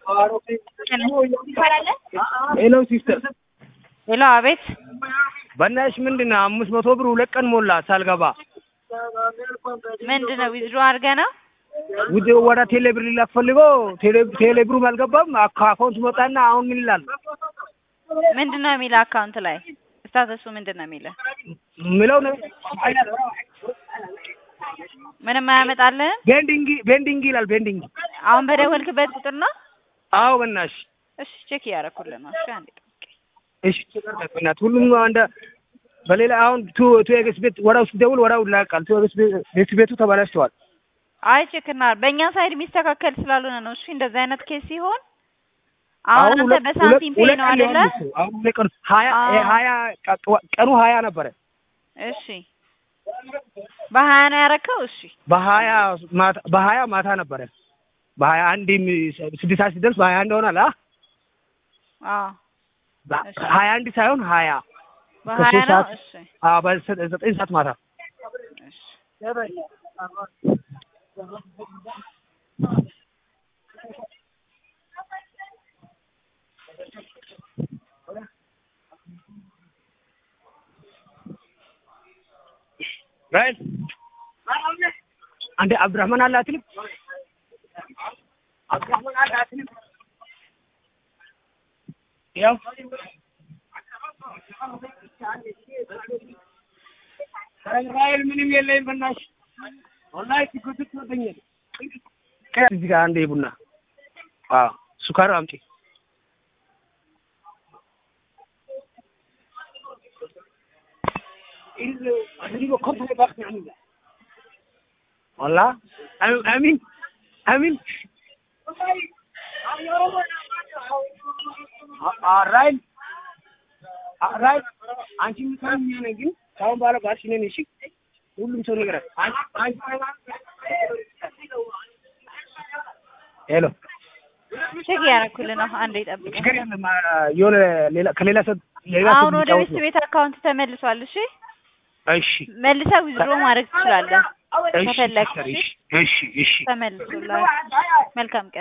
ሄሎ ሲስተር፣ ሄሎ፣ አቤት። በእናትሽ ምንድን ነው አምስት መቶ ብር ሁለት ቀን ሞላ ሳልገባ ምንድን ነው ዊዝድሮ አድርገህ ነው? ውድ ወደ ቴሌ ብር ሊላክ ፈልጎ ቴሌ ብሩም አልገባም። ከአካውንት መጣና አሁን ምን ይላል? ምንድን ነው የሚልህ አካውንት ላይ ስታተሱ ምንድን ነው የሚልህ? ምለው ነው ምንም አያመጣልህም? ቤንዲንግ ቤንዲንግ ይላል። ቤንዲንግ አሁን በደወልክበት ቁጥር ነው? አዎ በእናትሽ እሺ ቼክ እያደረኩልህ ነው። እሺ አንዴ ጠብቀኝ። እሺ በእናትህ ሁሉም አንደ በሌላ አሁን ቱ ቱ ኤክስ ቤት ወዳው ሲደውል ወዳው ይላቃል። ቱ ኤክስ ቤት ቤቱ ተበላሽተዋል። አይ ቼክ እና በእኛ ሳይድ የሚስተካከል ስላልሆነ ነው። እሺ እንደዚህ አይነት ኬስ ሲሆን አሁን አንተ ሁለት- በሳንቲም ፔ ሁለት ነው ቀን አይደለ? ሊሆን እኮ። አሁን ሁለት ቀን ሀያ አዎ። ሀያ ቀኑ ሀያ ነበረ እሺ በሀያ ነው ያረከው? እሺ በሀያ ማታ በሀያ ማታ ነበረ በሀያ አንድ ስድስት ሰዓት ሲደርስ በሀያ አንድ ሆናል። አ አዎ እሺ። ሀያ አንድ ሳይሆን ሀያ በሀያ ከሶስት ነው። ሰዓት እሺ አዎ በዘጠኝ ሰዓት ማታ እሺ ራይል አንዴ አብዱራህማን አለ አትልም? አብዱራህማን አለ አትልም? ያው ራይል ምንም የለኝም በእናትሽ ወላሂ ሲጎትት ትወደኛለህ። እዚህ ጋር አንዴ ቡና አዎ ሱካር አምጪ والله امين امين ራይል ራይል አንቺ የምትሆኝ እኔ ግን ከአሁን በኋላ ባልሽ ነን። እሺ ሁሉም ሰው ነገር ሄሎ ቼክ እያደረኩልህ ነው። አንዴ ጠብቀኝ። ችግር የለም የሆነ ሌላ ከሌላ ሰው ሌላ ሰው አሁን ወደ ሊጫወት ቤት ነው። ቤት አካውንት ተመልሷል። እሺ እሺ መልሰህ ዊዝድሮ ማድረግ ትችላለህ እሺ ከፈለግሽ። እሺ እሺ እሺ ተመልሶልሃል። መልካም ቀን